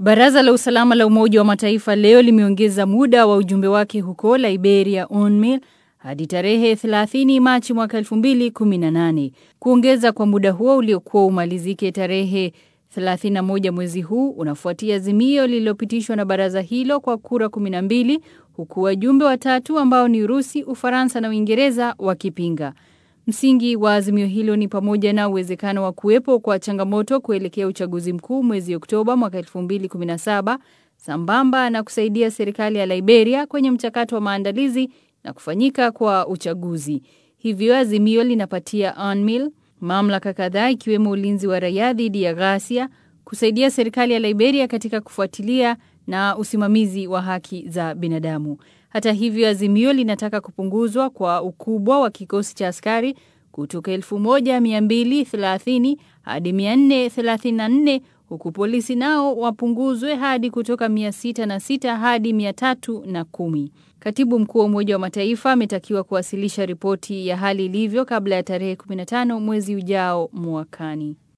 Baraza la usalama la Umoja wa Mataifa leo limeongeza muda wa ujumbe wake huko Liberia UNMIL hadi tarehe 30 Machi mwaka 2018. Kuongeza kwa muda huo uliokuwa umalizike tarehe 31 mwezi huu unafuatia azimio lililopitishwa na baraza hilo kwa kura 12 huku wajumbe watatu ambao ni Urusi, Ufaransa na Uingereza wakipinga. Msingi wa azimio hilo ni pamoja na uwezekano wa kuwepo kwa changamoto kuelekea uchaguzi mkuu mwezi Oktoba mwaka 2017 sambamba na kusaidia serikali ya Liberia kwenye mchakato wa maandalizi na kufanyika kwa uchaguzi. Hivyo azimio linapatia UNMIL mamlaka kadhaa ikiwemo ulinzi wa raia dhidi ya ghasia, kusaidia serikali ya Liberia katika kufuatilia na usimamizi wa haki za binadamu. Hata hivyo, azimio linataka kupunguzwa kwa ukubwa wa kikosi cha askari kutoka 1230 hadi 434 huku polisi nao wapunguzwe hadi kutoka 606 hadi 310. Katibu mkuu wa Umoja wa Mataifa ametakiwa kuwasilisha ripoti ya hali ilivyo kabla ya tarehe 15 mwezi ujao mwakani.